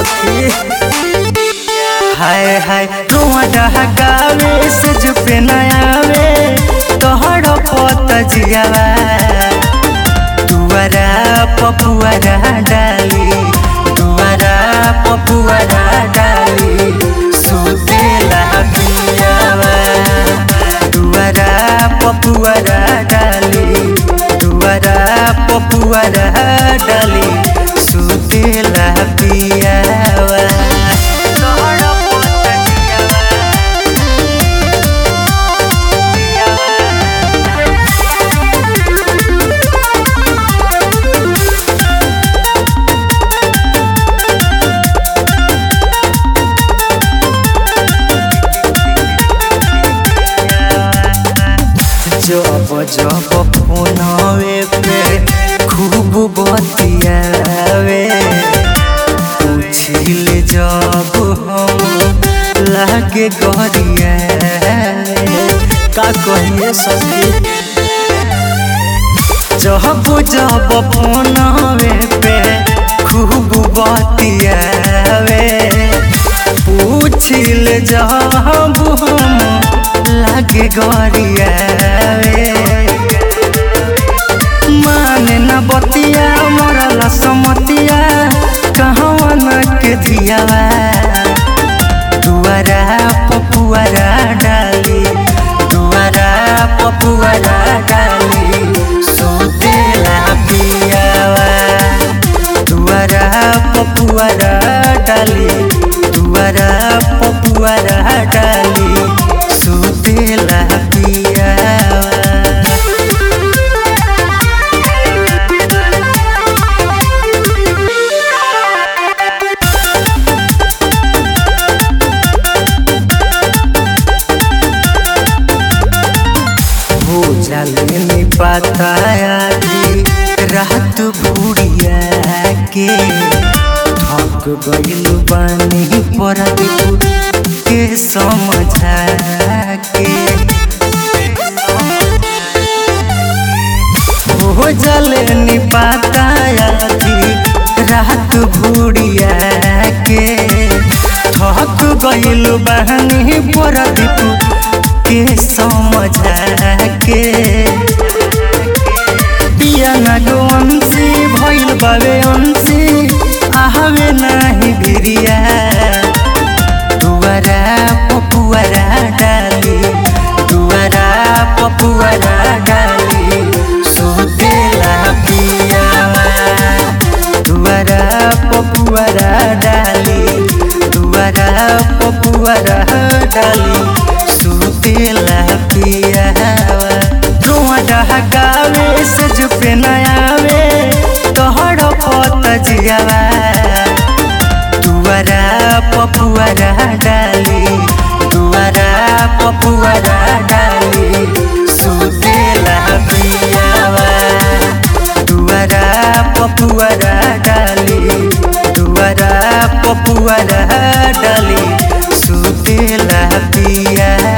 सखी हाय हाय रुआ डहकावे से जुपे नयावे तोहर पत जियावा दुआरा पपुआरा डाली दुआरा पपुआरा डाली सुतेला पियावा दुआरा पपुआरा डाली दुआरा पपुआरा डाली सुतेला पियावा तोहर पत जियावा जब जब फोनवे पे खूब बतियावे पूछिल जब हम लागे गरिया का कहिए सखी जब जब फोनवे पे खूब बतियावे पूछिल जब हम लागे गरियावे माने न बतिया मरला समतिया कहवा न के धियावा दुआरा पपुआरा डाली दुआरा पपुआरा डाली सुतेला पियावा दुआरा पपुआरा डाली दुआरा पपुआरा डाली सुतेला पियावा हो जाले नी बताया कि रात बुढ़िया के थक गइल बानी पर के समझा के हो जाले नी बताया कि रात बुढ़िया के थक गइल बानी पर के समझा के पिया नागवंशी भइल बावे अंशी आहवे नाही भिरिया दुआरा पपुआरा डाली दुआरा पपुआरा डाली सुतेला पियावा दुआरा पपुआरा डाली दुआरा पपुआरा डाली सुतेला पियावा रुआ डहकावे से जुपे नयावे तोहर पत जियावा दुआरा पपुआरा डाली दुआरा पपुआरा डाली सुतेला पियावा दुआरा पपुआरा डाली दुआरा पपुआरा डाली सुतेला पिया